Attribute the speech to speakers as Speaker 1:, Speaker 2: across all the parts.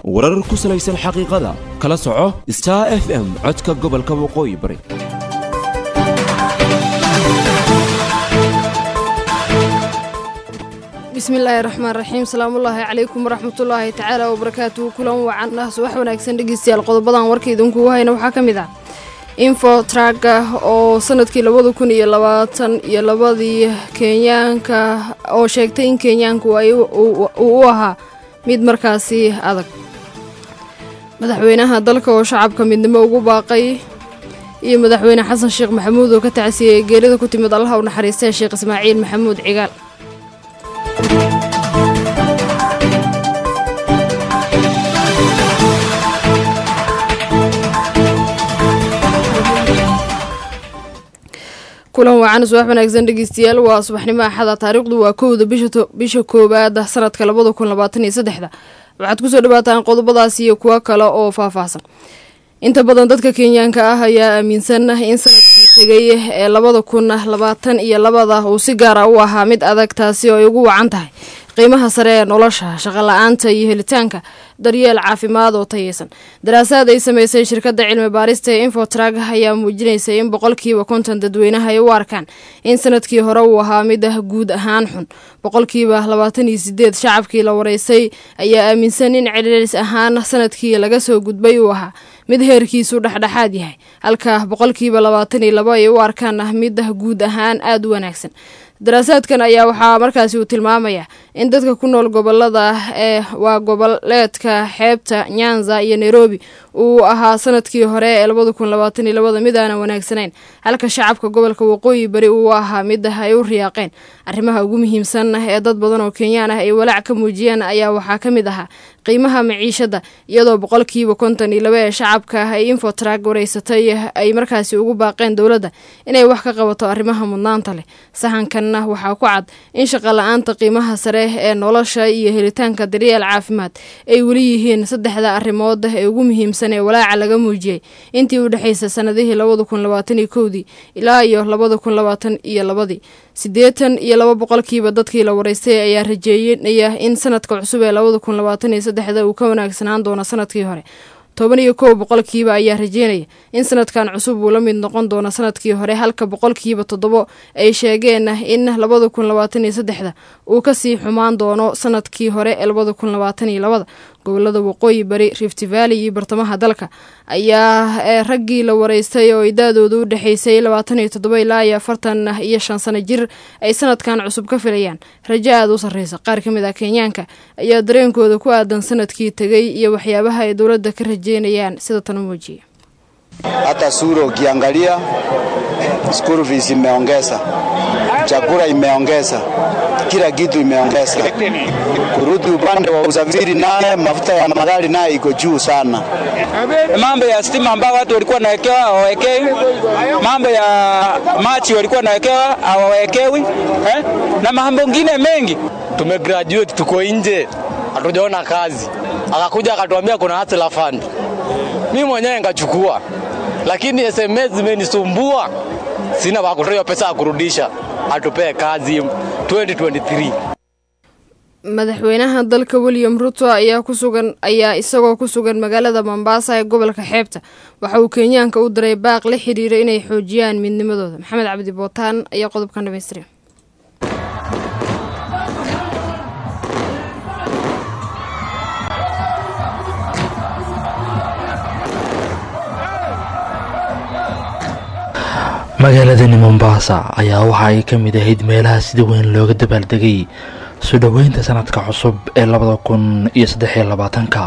Speaker 1: warar ku salaysan xaqiiqada kala soco star f m codka gobolka waqooyi bari
Speaker 2: bismillaahi raxmaan raxiim salaamullaahi calaykum waraxmatullaahi tacaala wabarakaatuhu kulan wacan ah subax wanaagsan dhegeystayaal qodobadan warka idinkugu hayna waxaa ka mid ah info traga oo sanadkii labada kun iyo labaatan iyo labadii kenyaanka oo sheegtay in kenyaanku uu u ahaa mid markaasi adag madaxweynaha dalka oo shacabka midnimo ugu baaqay iyo madaxweyne xasan sheekh maxamuud oo ka tacsiyey geerida ku timid allaha u naxariistee sheekh ismaaciil maxamuud cigaal kulan wacan subax wanaagsan dhegeystayaal waa subaxnimo axada taariikhdu waa kowda bisha koowaad sanadka labada kun labaatan iyo saddexda waxaad kusoo dhawaataan qodobadaas iyo kuwo kale oo faahfaahsan inta badan dadka kenyaanka ah ayaa aaminsan in sanadkii tegay ee labada kun labaatan iyo labada uu si gaara u ahaa mid adag taasi oo ay ugu wacan tahay qiimaha sare ee nolosha shaqola-aanta iyo helitaanka daryeel caafimaad oo tayeysan daraasaad ay sameysay shirkadda cilmi baarista ee infotrag ayaa muujinaysa in boqolkiiba konton dadweynaha ay u arkaan in sanadkii hore uu ahaa mid ah guud ahaan xun boqolkiiba labaatan iyo sideed shacabkii la wareysay ayaa aaminsan in celcelis ahaan sanadkii laga soo gudbay uu ahaa mid heerkiisu dhexdhexaad yahay halka boqolkiiba labaatan iyo labo ay u arkaan ah mid ah guud ahaan aada u wanaagsan daraasaadkan ayaa waxaa markaasi uu tilmaamayaa in dadka ku nool gobolada ee waa goboleedka xeebta nyanza iyo nairobi uu ahaa sanadkii hore ee labada kun labaatan iyo labada mid aanan wanaagsanayn halka shacabka gobolka waqooyi bari uu ahaa mid ah ay u riyaaqeen arrimaha ugu muhiimsan ee dad badan oo kenyaan ah ay walaac ka muujiyeen ayaa waxaa ka mid ahaa qiimaha maciishada iyadoo boqolkiiba konton iyo laba ee shacabka ah ay infotrag wareysatay ay markaasi ugu baaqeen dowladda inay wax ka qabato arrimaha mudnaanta leh sahankanna waxaa ku cad in shaqola-aanta qiimaha sare ee nolosha iyo helitaanka daryeel caafimaad ay weli yihiin saddexda arrimood ee ugu muhiimsan ee walaaca laga muujiyey intii u dhexeysa sanadihii labada kun labaatan iyo kowdii ilaa iyo labada kun labaatan iyo labadii siddeetan iyo laba boqolkiiba dadkii la wareystay ayaa rajeeyanaya in sanadka cusub ee labada kun labaatan iyo saddexda uu ka wanaagsanaan doono sanadkii hore toban iyo kow boqolkiiba ayaa rajeynaya in sanadkan cusub uu la mid noqon doono sanadkii hore halka boqolkiiba toddobo ay sheegeen in labada kun labaatan iyo saddexda uu kasii xumaan doono sanadkii hore ee labada kun labaatan iyo labada gobolada waqooyi bari rift valley iyo bartamaha dalka ayaa raggii la wareystay oo idaadooda u dhexeysay labaatan iyo toddoba ilaa iyo afartan iyo shan sano jir ay sanadkan cusub ka filayaan rajo aada u sarreysa qaar ka mid ah kenyaanka ayaa dareenkooda ku aadan sanadkii tegay iyo waxyaabaha ay dowladda ka rajeynayaan sida tan u muujiya
Speaker 3: hata sura ukiangalia school fees imeongeza, chakula imeongeza, kila kitu imeongeza. Kurudi upande wa usafiri naye mafuta ya magari naye iko juu sana.
Speaker 4: Mambo ya stima ambayo watu walikuwa nawekewa hawawekei, mambo ya machi walikuwa nawekewa hawawekewi, eh? na mambo mengine mengi.
Speaker 5: Tumegraduate, tuko nje, hatujaona kazi, akakuja akatuambia kuna hustler fund. Mimi mwenyewe nikachukua lakini SMS zimenisumbua, sina wa kutoa pesa ya kurudisha, atupee kazi 2023.
Speaker 2: madaxweynaha dalka william ruto ayaa kusugan ayaa isagoo ku sugan magaalada mombasa ee gobolka xeebta waxa uu kenyaanka u diray baaq la xiriira inay xoojiyaan midnimadooda maxamed cabdi bootaan ayaa qodobkan dhamaystira
Speaker 6: magaaladani mombasa ayaa waxa ay ka mid ahayd meelaha sida weyn looga dabaaldegay soo dhoweynta sanadka cusub ee labada kun iyo saddexiyo labaatanka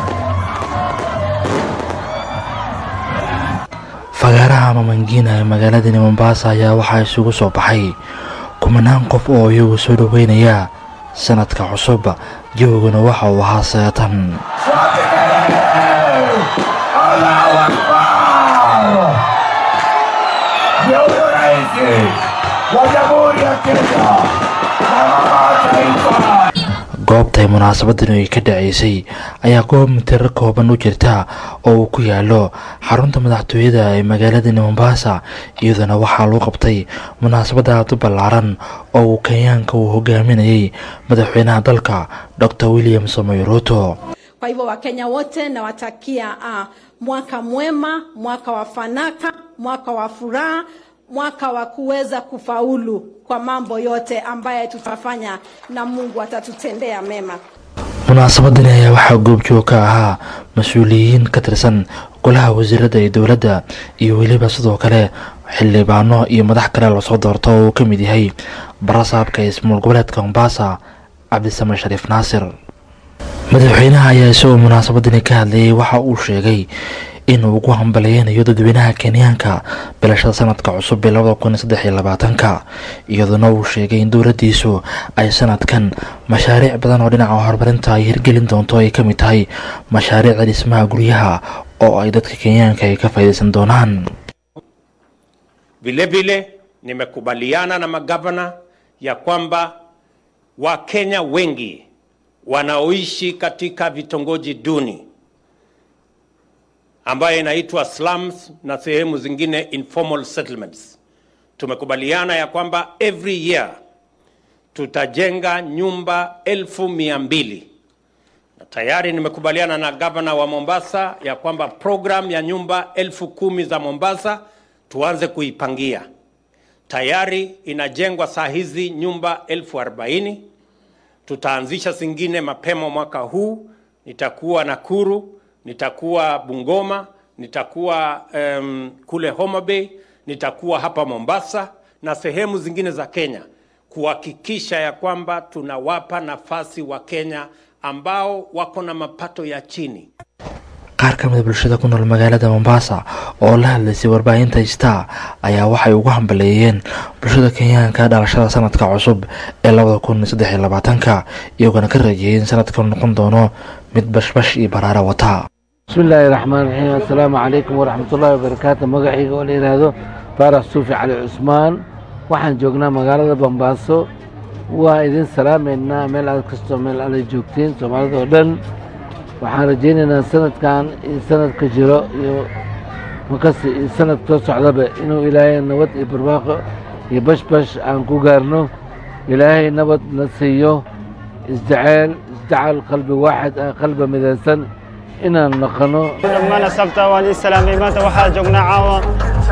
Speaker 6: fagaaraha mamangina ee magaaladani mombasa ayaa waxaa isugu soo baxay kumanaan qof oo iyagu soo dhoweynaya sanadka cusub jawguna waxa uu ahaa seetan goobtay munaasabadan ay ka dhaceysay ayaa goob mitiro kooban u jirta oo uu ku yaalo xarunta madaxtooyada ee magaaladani mombasa iyadoona waxaa lagu qabtay munaasabada aad u ballaaran oo uu kenyaanka uu hogaaminayay madaxweynaha dalka dor william samoy ruto
Speaker 7: Kwa hivyo Wakenya wote nawatakia uh, mwaka mwema, mwaka wa fanaka, mwaka wa furaha, mwaka wa kuweza kufaulu kwa mambo yote ambaye tutafanya na Mungu atatutendea mema.
Speaker 6: munaasabadani ayaa waxaa goobjoog ka ahaa mas-uuliyiin ka tirsan golaha wasiirada ee dowladda iyo weliba sidoo kale xildhibaano iyo madax kale lasoo doorto oo uu ka mid yahay barasaabka ismaul goboleedka mombasa cabdisame shariif naasir madaxweynaha ayaa isagoo munaasabadani ka hadlayay waxa uu sheegay inuu ugu hambaleynayo dadweynaha kenyaanka bilashada sanadka cusub ee labada kun iyo saddex iyo labaatanka iyadoona uu sheegay in dowladdiisu ay sanadkan mashaariic badan oo dhinaca horumarinta ay hirgelin doonto ay ka mid tahay mashaariicda dhismaha guryaha oo ay dadka kenyaanka ay ka faa'iidaysan doonaan
Speaker 8: Vilevile nimekubaliana na magavana ya kwamba Wakenya wengi wanaoishi katika vitongoji duni ambayo inaitwa slums na sehemu zingine informal settlements. Tumekubaliana ya kwamba every year tutajenga nyumba elfu mia mbili na tayari nimekubaliana na gavana wa Mombasa ya kwamba program ya nyumba elfu kumi za Mombasa tuanze kuipangia. Tayari inajengwa saa hizi nyumba elfu arobaini. Tutaanzisha zingine mapema mwaka huu. Nitakuwa Nakuru, nitakuwa Bungoma, nitakuwa um, kule Homa Bay, nitakuwa hapa Mombasa na sehemu zingine za Kenya kuhakikisha ya kwamba tunawapa nafasi wa Kenya ambao wako na mapato ya chini.
Speaker 6: qaar ka mida bulshada ku nool magaalada mombasa oo la hadlaysay warbaahinta star ayaa waxay ugu hambaleeyeen bulshada kenyaanka dhalashada sanadka cusub ee labada kun iyo saddex iyo labaatanka iyagoona ka rajeeyay in sanadkan noqon doono mid bashbash iyo baraara wata
Speaker 9: bismillaahi raxmaan raxiim assalaamu calaykum waraxmatullaahi wabarakaatu magacayga oo la yidhaahdo faarax suufi cali cusmaan waxaan joognaa magaalada bombaaso waa idin salaamaynaa meel aad kastoo meel aada joogtiin soomaalida oo dhan waxaan rajaynaynaa sanadkan iyo sanadka jiro iyo makasi iyo sanad soo socdaba inuu ilaahay nabad iyo barwaaqo iyo bashbash aan ku gaarno ilaahay nabad na siiyo isjaceyl isjacal qalbi waaxid ah qalbi midaysan inaan noqono
Speaker 10: dhammaan asxaabta waan ii salaamay maanta waxaa joognaa caawa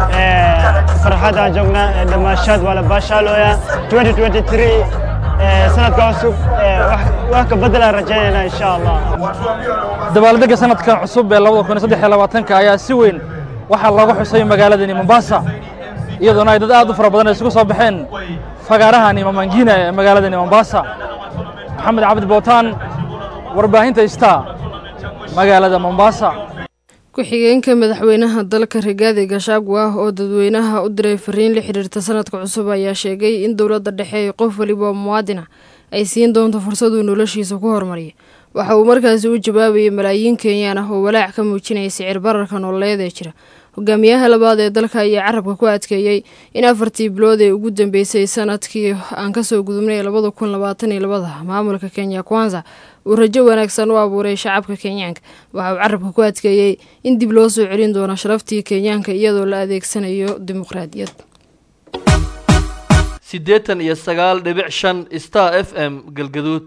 Speaker 10: farxadaan joognaa dhammaashaad waa la baashaalooya 2023 sanadka cusub wax ka beddelaan rajaynaynaa insha allah
Speaker 11: dabaaldegga sanadkan cusub ee labada kun iyo saddex iyo labaatanka ayaa si weyn waxaa looga xusay magaaladani mombasa iyadoona ay dad aad u fara badan isugu soo baxeen fagaarahani mamangina ee magaaladani mombasa maxamed cabdi bootaan warbaahinta star magaalada mombasa
Speaker 2: ku-xigeenka madaxweynaha dalka rigaadi gashagwa oo dadweynaha u diray fariin la xiriirta sanadka cusub ayaa sheegay in dowladda dhexe ee qof waliba muwaadina ay siin doonto fursaduu noloshiisa ku horumariya waxa uu markaasi u jawaabayay malaayiin kenyaan ah oo walaac ka muujinaya sicir bararka nololeed ee jira hogaamiyaha labaad ee dalka ayaa carabka ku adkeeyey in afartii bilood ee ugu dambeysay sanadkii aan kasoo gudubnay labada kun labaatan iyo labada maamulka kenya kwanza uu rajo wanaagsan u abuuray shacabka kenyaanka waxa uu carabka ku adkeeyey in dib loo soo celin doono sharaftii kenyaanka iyadoo la adeegsanayo dimuqraadiyad
Speaker 12: siddeetan iyo sagaal dhibic shan star f m galgaduud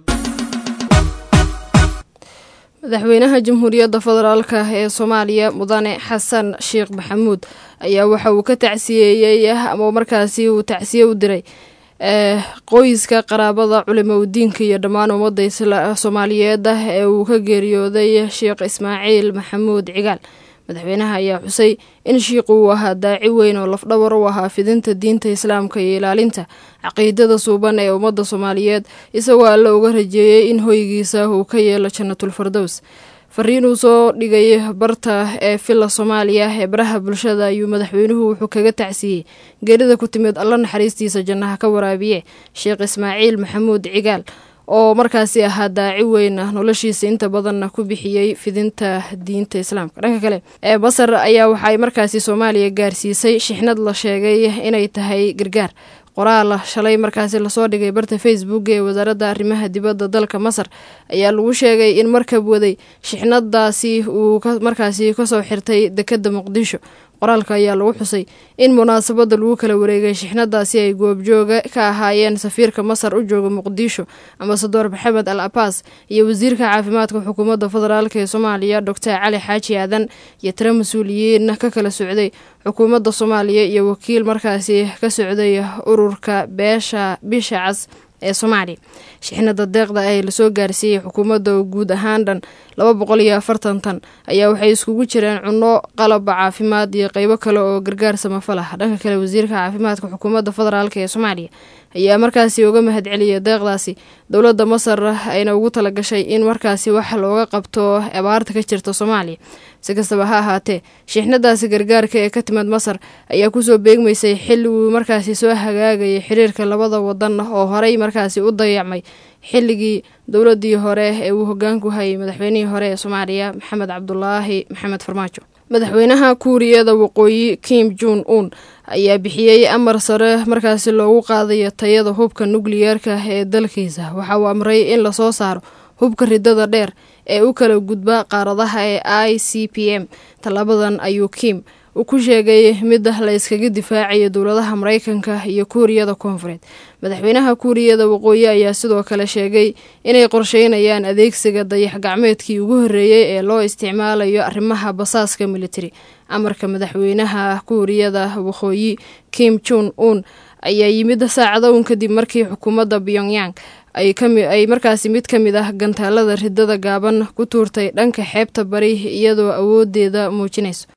Speaker 2: madaxweynaha jamhuuriyadda federaalka ee soomaaliya mudane xasan sheekh maxamuud ayaa waxa uu ka tacsiyeeyey ama markaasi uu tacsiye u diray qoyska qaraabada culimo udiinka iyo dhammaan ummadda soomaaliyeed ah ee uu ka geeriyooday sheekh ismaaciil maxamuud cigaal madaxweynaha ayaa xusay in shiiqu uu ahaa daaci weyn oo lafdhabar u ahaa fidinta diinta islaamka iyo ilaalinta caqiidada suuban ee ummadda soomaaliyeed isagoo alle uga rajeeyey in hoygiisa uu ka yeelo jannatul fardows fariin uu soo dhigay barta ee villa soomaaliya ee baraha bulshada ayuu madaxweynuhu wuxuu kaga tacsiyey geerida ku timid alla naxariistiisa jannaha ka waraabiye sheekh ismaaciil maxamuud cigaal oo markaasi ahaa daaci weyn ah noloshiisa inta badanna ku bixiyey fidinta diinta islaamka dhanka kale ee basar ayaa waxaay markaasi soomaaliya gaarsiisay shixnad la sheegay inay tahay gargaar qoraal shalay markaasi lasoo dhigay barta facebook ee wasaaradda arrimaha dibadda dalka masar ayaa lagu sheegay in markab waday shixnadaasi uu markaasi kasoo xirtay dekadda muqdisho qoraalka ayaa lagu xusay in munaasabada lagu kala wareegay shixnadaasi ay goobjooga ka ahaayeen safiirka masar u jooga muqdisho ambasador maxamed al abaas iyo wasiirka caafimaadka xukuumadda federaalk ee soomaaliya doctor cali xaaji aadan iyo tiro mas-uuliyiin ka kala socday xukuumadda soomaaliya iyo wakiil markaasi ka socday ururka beesha bisha cas ee soomaaliya shixnada deeqda ee lasoo gaarsiiyey xukuumadda oo guud ahaan dhan laba boqol iyo afartan tan ayaa waxay iskugu jireen cunno qalaba caafimaad iyo qeybo kale oo gargaar samafal ah dhanka kale wasiirka caafimaadka xukuumadda federaalk ee soomaaliya ayaa markaasi uga mahad celiyay deeqdaasi dowladda masar ayna ugu talagashay in markaasi wax looga qabto abaarta ka jirta soomaaliya si kastaba ha ahaatee shixnadaasi gargaarka ee ka timid masar ayaa kusoo beegmaysay xilli uu markaasi soo hagaagayay xiriirka labada wadan oo horey markaasi u dayacmay xilligii dowladii hore ee uu hogaanku hayay madaxweynihii hore ee soomaaliya maxamed cabdulaahi maxamed farmaajo madaxweynaha kuuriyada waqooyi kim jun un ayaa bixiyey amar sare markaasi loogu qaadayo tayada hubka nukliyeerka ee dalkiisa waxa uu amray in lasoo saaro hubka ridada dheer ee u kala gudba qaaradaha ee i c p m tallaabadan ayuu kim uu ku sheegay mid la yskaga difaacayo dowladaha mareykanka iyo kuuriyada koonfureed madaxweynaha kuuriyada waqooyi ayaa sidoo kale sheegay inay qorsheynayaan adeegsiga dayax gacmeedkii ugu horreeyey ee loo isticmaalayo arrimaha basaaska militari amarka madaxweynaha kuuriyada waqooyi kim jun un ayaa yimid saacado un kadib markii xukuumadda pyongyang ay markaasi mid ka mid ah gantaalada ridada gaaban ku tuurtay dhanka xeebta bari iyadoo awoodeeda muujinayso